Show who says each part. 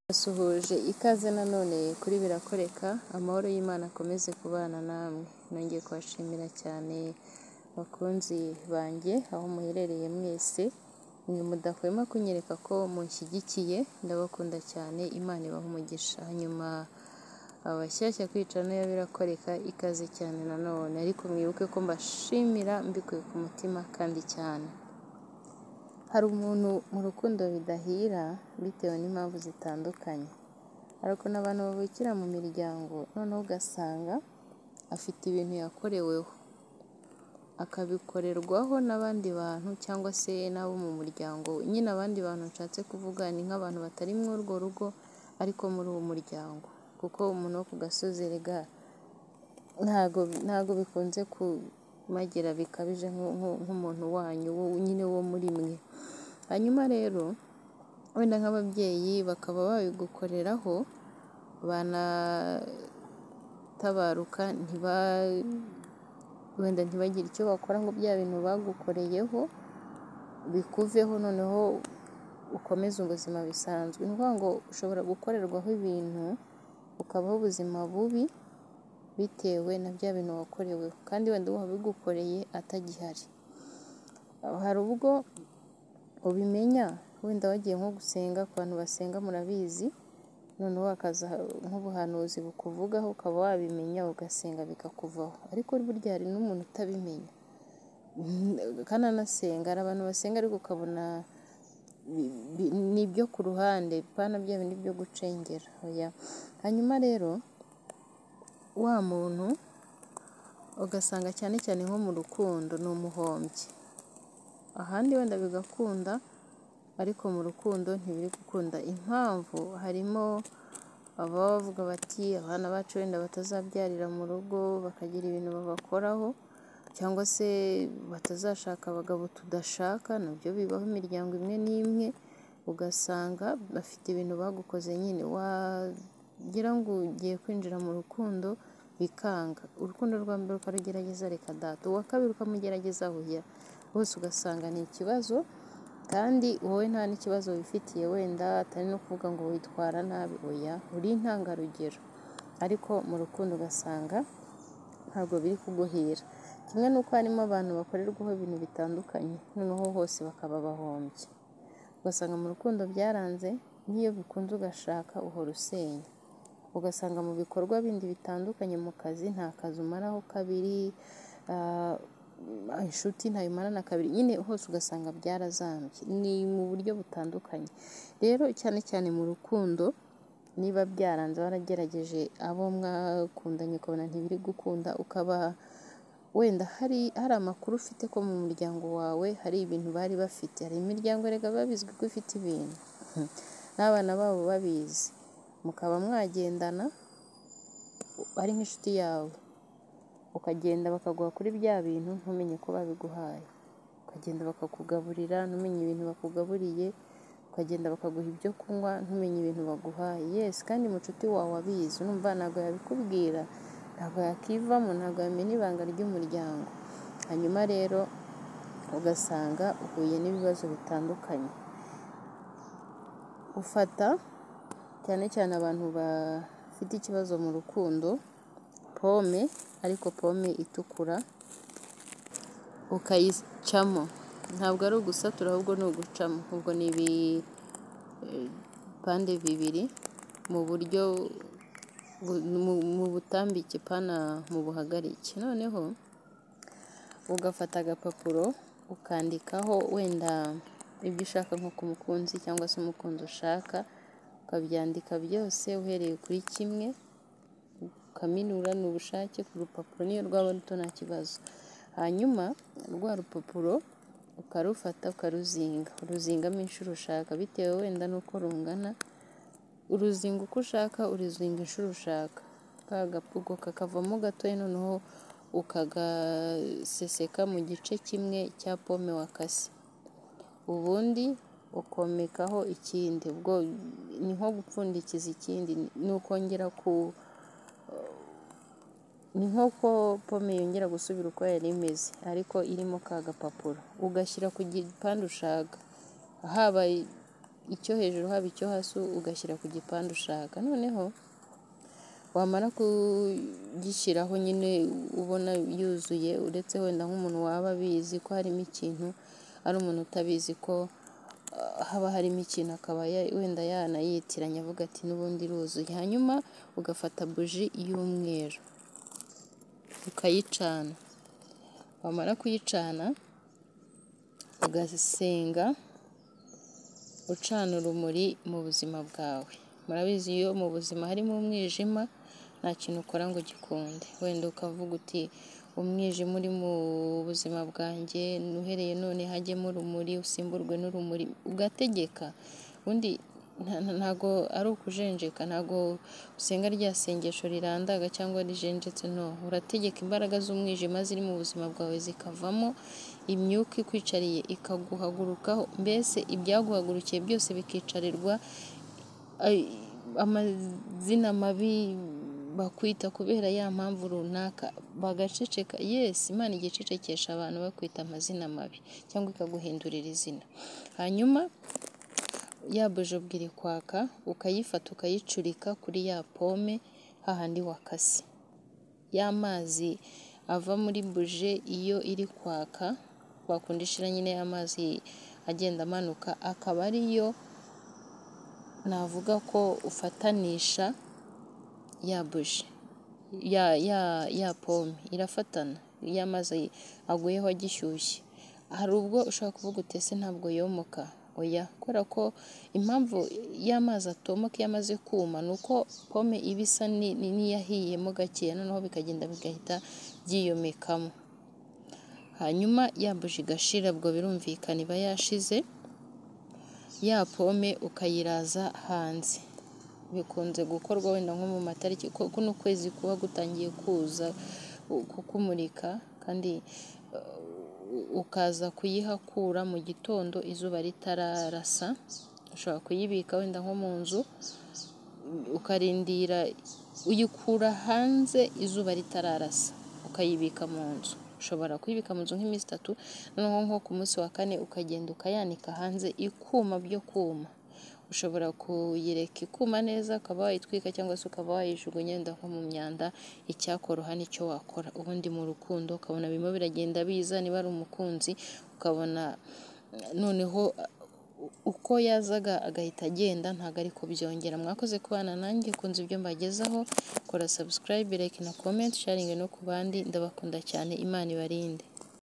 Speaker 1: Nasuhuje ikaze nanone kuri Birakoreka, amahoro y'Imana akomeze kubana namwe, nongeye kubashimira cyane bakunzi banjye aho muherereye mwese, mwe mudahwema kunyereka ko munshyigikiye, ndabakunda cyane, Imana ibahe umugisha, hanyuma abashyashya ku icano ya Birakoreka ikaze cyane nanone, ariko mwibuke ko mbashimira mbikuye ku mutima kandi cyane. Hari umuntu mu rukundo bidahira bitewe n'impamvu zitandukanye, hari ukuntu abantu bavukira mu miryango noneho ugasanga afite ibintu yakoreweho, akabikorerwaho n'abandi bantu cyangwa se n'abo mu muryango we, nyine abandi bantu nshatse kuvuga ni nk'abantu batari muri urwo rugo ariko muri uwo muryango, kuko umuntu wo ku gasozi erega ntabwo bikunze kumagera bikabije nk'umuntu wanyu nyine wo muri mwe, hanyuma rero wenda nk'ababyeyi bakaba babigukoreraho banatabaruka wenda ntibagire icyo bakora ngo bya bintu bagukoreyeho bikuveho noneho ukomeze ubuzima bisanzwe, ni ukuvuga ngo ushobora gukorerwaho ibintu ukabaho ubuzima bubi bitewe na bya bintu wakoreweho kandi wenda uwabigukoreye atagihari, hari ubwo ubimenya wenda wagiye nko gusenga ku bantu basenga murabizi, noneho hakaza nk'ubuhanuzi bukuvugaho ukaba wabimenya ugasenga bikakuvaho, ariko burya hari n'umuntu utabimenya kandi anasenga, hari abantu basenga ariko ukabona ni ibyo ku ruhande bipana bya bindi byo gucengera, hanyuma rero wa muntu ugasanga cyane cyane nko mu rukundo ni umuhombyi, ahandi wenda bigakunda ariko mu rukundo ntibiri gukunda, impamvu harimo ababa bavuga bati abana bacu wenda batazabyarira mu rugo bakagira ibintu babakoraho cyangwa se batazashaka abagabo tudashaka, nabyo bibaho imiryango imwe n'imwe, ugasanga bafite ibintu bagukoze nyine wagira ngo ugiye kwinjira mu rukundo bikanga, urukundo rwa mbere ukarugerageza reka data, uwa kabiri ukamugerageza hoya, bose ugasanga ni ikibazo kandi wowe nta n'ikibazo wifitiye wenda atari no kuvuga ngo witwara nabi, oya uri intangarugero, ariko mu rukundo ugasanga ntabwo biri kuguhira, kimwe n'uko harimo abantu bakorerwaho ibintu bitandukanye noneho hose bakaba abahombyi, ugasanga mu rukundo byaranze n'iyo bikunze ugashaka uhora usenya, ugasanga mu bikorwa bindi bitandukanye mu kazi nta kazi umaraho kabiri, inshuti ntayimarana kabiri, nyine hose ugasanga byarazambye, ni mu buryo butandukanye, rero cyane cyane mu rukundo niba byaranze waragerageje abo mwakundanye ukabona ntibiri gukunda, ukaba wenda hari amakuru ufite ko mu muryango wawe hari ibintu bari bafite, hari imiryango erega biba bizwi ko ifite ibintu n'abana babo babizi, mukaba mwagendana ari nk'inshuti yawe, ukagenda bakaguha kuri bya bintu ntumenye ko babiguhaye, ukagenda bakakugaburira ntumenye ibintu bakugaburiye, ukagenda bakaguha ibyo kunywa ntumenye ibintu baguhaye, yesi kandi mucuti wawe abizi, urumva ntabwo yabikubwira, ntabwo yakivamo, ntabwo yamena ibanga ry'umuryango, hanyuma rero ugasanga uhuye n'ibibazo bitandukanye, ufata cyane cyane abantu bafite ikibazo mu rukundo pome ariko pome itukura ukayicamo, ntabwo ari ugusatura ahubwo ni ugucamo, ubwo ni ibipande bibiri mu buryo mu butambike pana mu buhagarike, noneho ugafata agapapuro ukandikaho wenda ibyo ushaka nko ku mukunzi cyangwa se umukunzi ushaka, ukabyandika byose uhereye kuri kimwe ukaminura ni ubushake ku rupapuro n'iyo rwaba ruto nta kibazo, hanyuma rwa rupapuro ukarufata ukaruzinga, uruzingamo inshuro ushaka bitewe wenda n'uko rungana, uruzinga uko ushaka uruzinga inshuro ushaka, ka gapugo kakavamo gatoya noneho ukagaseseka mu gice kimwe cya pome wakase, ubundi ukomekaho ikindi, ubwo ni nko gupfundikiza ikindi, ni ukongera ku ni nk'uko pome yongera gusubira uko yari imeze ariko irimo ka gapapuro, ugashyira ku gipande ushaka, haba icyo hejuru haba icyo hasi ugashyira ku gipande ushaka noneho wamara kugishyiraho nyine ubona yuzuye uretse wenda nk'umuntu waba abizi ko harimo ikintu ari umuntu utabizi ko haba harimo ikintu akaba wenda yanayitiranya avuga ati n'ubundi iruzuye hanyuma ugafata buji y'umweru ukayicana wamara kuyicana ugasenga ucana urumuri mu buzima bwawe murabizi iyo mu buzima harimo umwijima nta kintu ukora ngo ugikunde wenda ukavuga uti umwijima uri mu buzima bwanjye uhereye none hajyemo urumuri usimburwe n'urumuri ugategeka undi ntago ari ukujenjeka ntago usenga rya sengesho rirandaga cyangwa rijenjetse no urategeka imbaraga z'umwijima ziri mu buzima bwawe zikavamo imyuka ikwicariye ikaguhagurukaho mbese ibyaguhagurukiye byose bikicarirwa amazina mabi bakwita kubera ya mpamvu runaka bagaceceka yesi imana igicecekesha abantu bakwita amazina mabi cyangwa ikaguhindurira izina hanyuma ya bujubwa iri kwaka ukayifata ukayicurika kuri ya pome hahandi wakase y'amazi ava muri buje iyo iri kwaka wakunda ishira nyine y'amazi agenda amanuka akaba ariyo navuga ko ufatanisha ya buje ya pome irafatana iyo amazi aguyeho agishyushye hari ubwo ushobora kuvuga utese ntabwo yomoka oya kubera ko impamvu y'amazi atomoka iyo amaze kuma ni uko pome iba isa n'iyahiyemo gakeya noneho bikagenda bigahita byiyomekamo hanyuma yambuje igashira ubwo birumvikana iba yashize ya pome ukayiraza hanze bikunze gukorwa wenda nko mu matariki kuno kwezi kuba gutangiye kuza kukumurika kandi ukaza kuyihakura mu gitondo izuba ritararasa ushobora kuyibika wenda nko mu nzu ukarindira uyikura hanze izuba ritararasa ukayibika mu nzu ushobora kuyibika mu nzu nk'iminsi itatu noneho nko ku munsi wa kane ukagenda ukayanika hanze ikuma byo kuma ushobora kuyireka ikuma neza ukaba wayitwika cyangwa se ukaba wayijugunya wenda nko mu myanda icyakoroha nicyo wakora ubundi mu rukundo ukabona birimo biragenda biza niba ari umukunzi ukabona noneho uko yazaga agahita agenda ntabwo ariko byongera mwakoze kubana nanjye kunze ibyo mbagezaho kora subscribe like na comment sharing no ku bandi ndabakunda cyane imana ibarinde